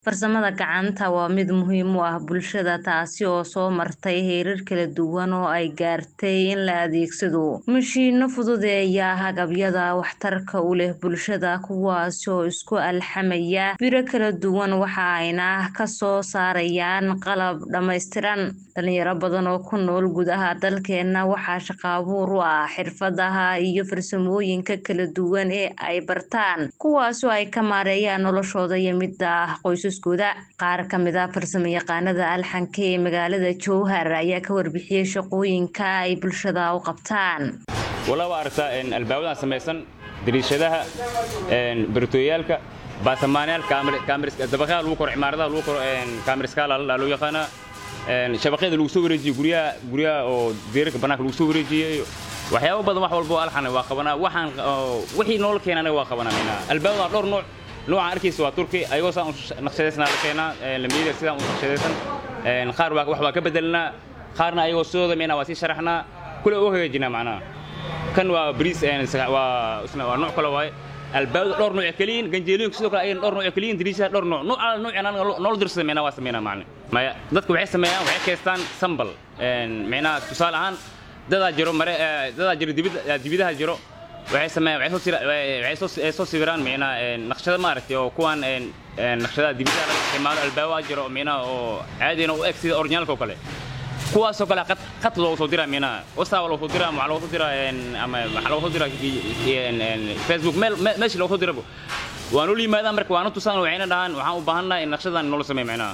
Farsamada gacanta waa mid muhiim u ah bulshada taasi oo soo martay heerar kala duwan oo ay gaartay in la adeegsado mashiino fududeeya agabyada waxtarka u leh bulshada kuwaas oo isku alxamaya biro kala duwan waxa ayna ka soo saarayaan qalab dhammaystiran dhalinyaro badan oo ku nool gudaha dalkeena waxaa shaqo abuur u ah xirfadaha iyo farsamooyinka kala duwan ee ay bartaan kuwaas oo ay ka maareeyaan noloshooda iyo midda qoysaskooda qaar ka mid ah farsamayaqaanada alxanka ee magaalada jowhar ayaa ka warbixiyey shaqooyinka ay bulshada u qabtaan walaa aragtaa albaabadan samaysan dariishadaha baritooyaalka baasamaanayaal dabaqyaha lagu koro cimaaradaha lagu koro kaamiriskaala loo yaqaanaa shabaqyada lagu soo wareejiyo guryaha guryaha oo deerarka bannaanka lagu soo wareejiyey waxyaabo badan wax walba oo alxan waa qabanaa waxaan wixii noola keena anaga waa qabanaa albaabadan dhowr nooc noocan arkaysa waa turki ayagoo saan naqshadaysnaa la keenaa lamiyada sidaan u naqshadaysan qaar wax waa ka bedelinaa qaarna ayagoo sidooda meenaa waa sii sharaxnaa kule oo hagaajinaa macnaha kan waa bariis waa waa nooc kale waaye albaabada dhowr nooc kaliyin ganjeelooyinka sidoo kale ayagana dhowr nooc kaliyin dariishaha dhowr nooc nooc ala noocan anaga noola dirsada meenaa waa sameynaa macne maya dadka waxay sameeyaan waxay kaystaan sambal micnaha tusaale ahaan dadaa jiro mare dadaa jiro dibidaha jiro waxay sameeyaan waxay soo sawiraan micnaha naqshada maaragtay oo kuwan naqshadaha dibidaha laga isticmaalo albaabaha jiro micnaha oo caadina u eg sida originalka oo kale kuwaasoo kale qad loogu soo diraa micnaha whatsapp loogu soo diraa waxaa loogu soo diraa ama waxaa loogu soo diraa facebook meel meesha loogu soo dirabo waa noo yimaadaan marka waanu tusaan waxayna dhahaan waxaan u baahannahay in naqshadan noola sameeyo micnaha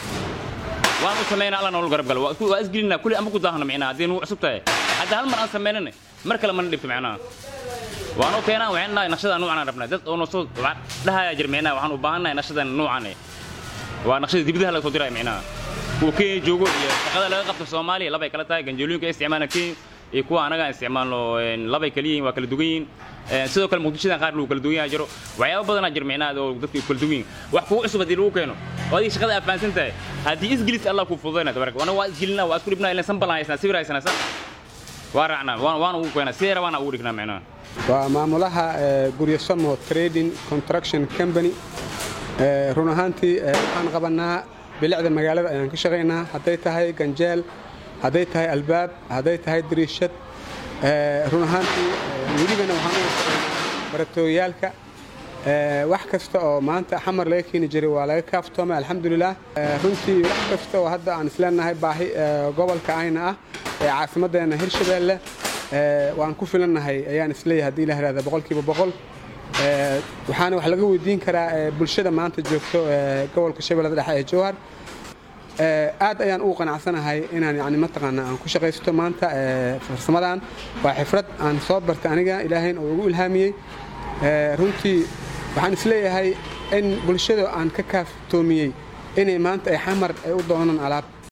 waan u sameynaa alla noola garab galo waa isgelinaa kulli ama ku daahno micnaha haddii nugu cusub tahay hadda hal mar aan sameynana mar kale mana dhibto micnaha waanu keenaan waxaan dhahay naqshada nuucan rabnaa dad oo nosoo dhahayaa jir micnaha waxaan u baahannahay naqshadan nuucan waa naqshada dibadaha laga soo diraya micnaha kuwa kenya joogo iyo shaqada laga qabto soomaaliya labay kala tahay ganjeelooyinka ay isticmaalaan kenya iyo kuwa anaga isticmaalno labay kala yihiin waa kala dugan yihiin sidoo kale muqdishadan qaar lagu kala dugan yaha jiro waxyaaba badanaa jir micnaha oo dadka kala dugan yihin wax kugu cusub haddii lagu keeno oo adiga shaqada afahansan tahay haddii isgelis allah kuu fududayna tabaraka wana waa isgelinaa waa isku dhibnaa ilan sanbalan haysnaa sawir haysanaa sa waa raacnaa waana ugu keenaa sidee rabaana ugu dhignaa micnaha waa maamulaha guryo samo trading construction company run ahaantii waxaan qabannaa bilicda magaalada ayaan ka shaqaynaa hadday tahay ganjeel hadday tahay albaab hadday tahay dariishad run ahaantii weligana waxaan u baratooyaalka wax kasta oo maanta xamar laga keeni jiray waa laga kaaftoomay alxamdulilah runtii wax kasta oo hadda aan isleenahay baahi gobolka ayna ah ee caasimaddeena hirshabeelle waan ku filannahay ayaan isleeyahay haddii la ihahda boqolkiiba boqol waxaana wax laga weydiin karaa bulshada maanta joogto gobolka shabeellada dhexe ee jowhar aad ayaan ugu qanacsanahay inaan yani mataqaanaa aan ku shaqaysto maanta farsamadan waa xifrad aan soo bartay aniga ilaahayn oo igu ilhaamiyey runtii waxaan isleeyahay in bulshada aan ka kaaftoomiyey inay maanta ay xamar ay u doonaan alaab